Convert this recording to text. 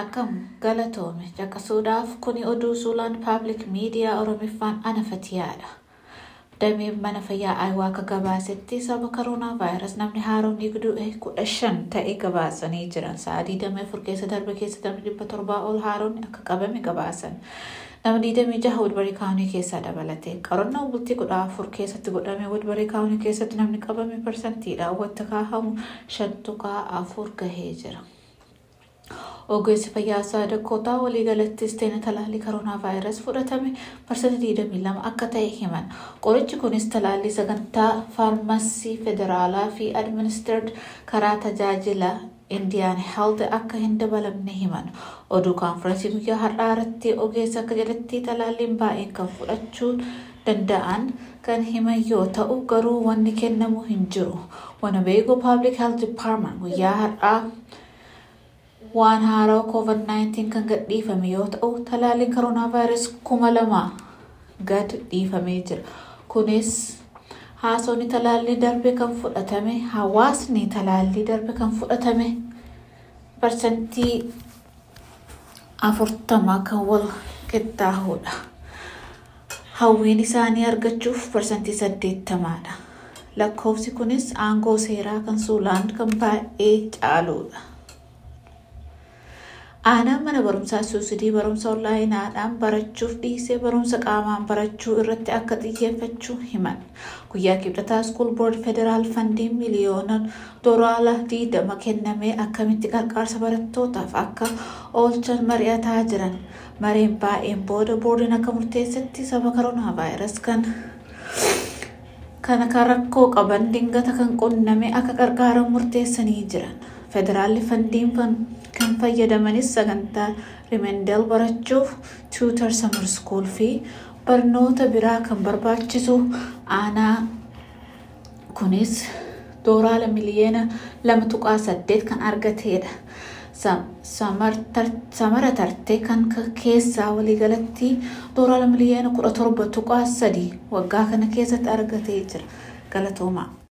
Akkam galatoome caqasuudhaaf kuni oduu suulaan paabliik miidiyaa oromiffaan ana fatiyaadha. Dameen mana fayyaa ayiwaa akka gabaasetti sababa koroonaa vaayirasi namni haaromni du'e kudha shan ta'e gabaasanii jiran sa'aatii damee afur keessa darbe keessa damee dhibba torbaa ol haaromni akka qabame gabaasan. Nama digdamii jaha Woodbarii kaawunii keessaa dabalate qorannoo bultii kudha afur keessatti godhame Woodbarii kaawunii keessatti namni qabame parsantiidhaan wanta kaahamu shan tuqaa afur gahee jira. Ogeessi fayyaa sadarkootaa waliigalattis teena talaallii koroonaa vaayirasii fudhatame parsantii 22 akka ta'e himan. Qorichi kunis talaallii sagantaa faarmasii federaalaa fi administeerd karaa tajaajila Indiyaan Health akka hin dabalamne himan. Oduu kaanfiraansii guyyaa har'aa irratti ogeessi akka jedhetti talaalliin baay'een kan fudhachuu danda'an kan himan yoo ta'u garuu wanni kennamu hin jiru. Winnebago Public Health Department guyyaa har'aa waan haaraa COVID-19 kan gad dhiifame yoo ta'u talaalliin koroonaa vaayirasii kuma lama gad dhiifamee jira. Kunis haasonni talaallii darbe kan fudhatame hawaasni talaallii darbe kan fudhatame parsantii afurtama kan wal qixxaahudha. Hawwiin isaanii argachuuf parsantii saddeettamaadha. Lakkoofsi kunis aangoo seeraa kan suulaan kan baay'ee caaludha. Aanaan mana barumsaa suusidii barumsa onlaayinaadhaan barachuuf dhiisee barumsa qaamaan barachuu irratti akka xiyyeeffachuu himan. Guyyaa kibxataa skuul boord federaal fandiin miliyoona doolaara digdama kennamee akkamitti qarqaarsa barattootaaf akka oolchan mari'ataa jiran. Mareen baay'een booda boordiin akka murteessetti sababa koroonaa vaayirasii kan kana kan rakkoo qaban dingata kan qunname akka qarqaaran murteessanii jiran. Federaalli fandiin kan fayyadamanis sagantaa rimendel barachuuf tuutar samar skuul fi barnoota biraa kan barbaachisu aanaa kunis doolaara miliyoona lama tuqaa saddeet kan argateedha. Samara tarte kan keessaa waliigalatti doolaara miliyoona kudha torba tuqaa sadii waggaa kana keessatti argatee jira. Galatoomaa.